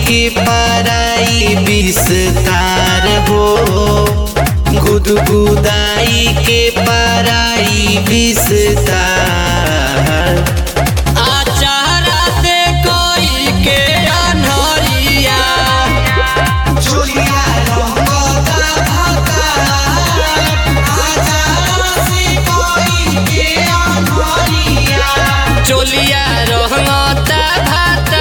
के पराई विस्तार हो गुदगुदाई के पराई विस्तार आचारा से कोई के अनहरिया चोलिया रंगता भकार आचारा से कोई के अनहरिया चोलिया रहता भाता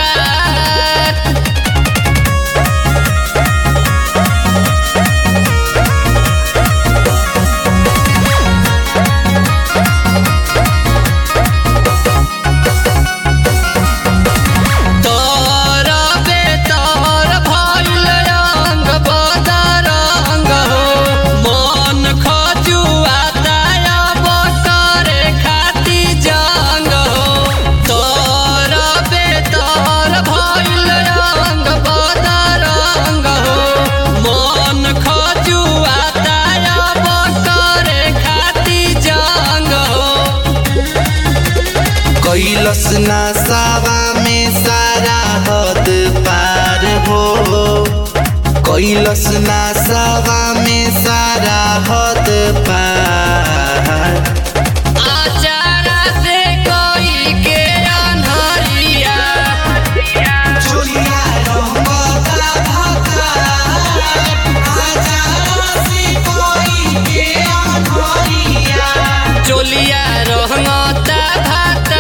तोर बेतर भइल रंग बदरंग हो मन खजुआता अब करे खाती जंग हो तोर बेतर भइल रंग बदरंग हो मन खजुआता अब करे खाती जंग हो कैलस नसावा में सारा हद पार हो कैलस नसावा में सारा हद पार आचारा से कोई के अनहरिया चोलिया रंगता भकार आचारा से कोई के अनहरिया चोलिया रहता भाता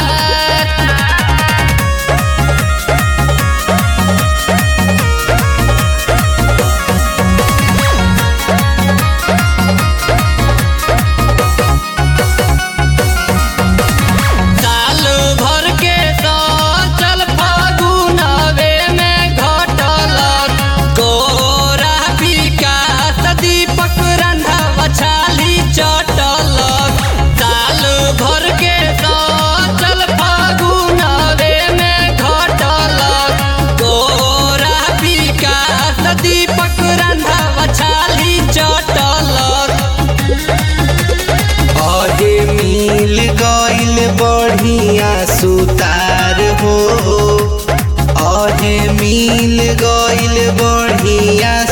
साल भर के चल फागुनवे में घटल गोरा विकास दीपक रंधा बछाली चटल साल भर के चल फागुनवे में घटल गोरा विकास दीपक रंधा बछाली चटल अहे मिल गइल बढ़िया सुतार हो अहे मिल गइल बढ़िया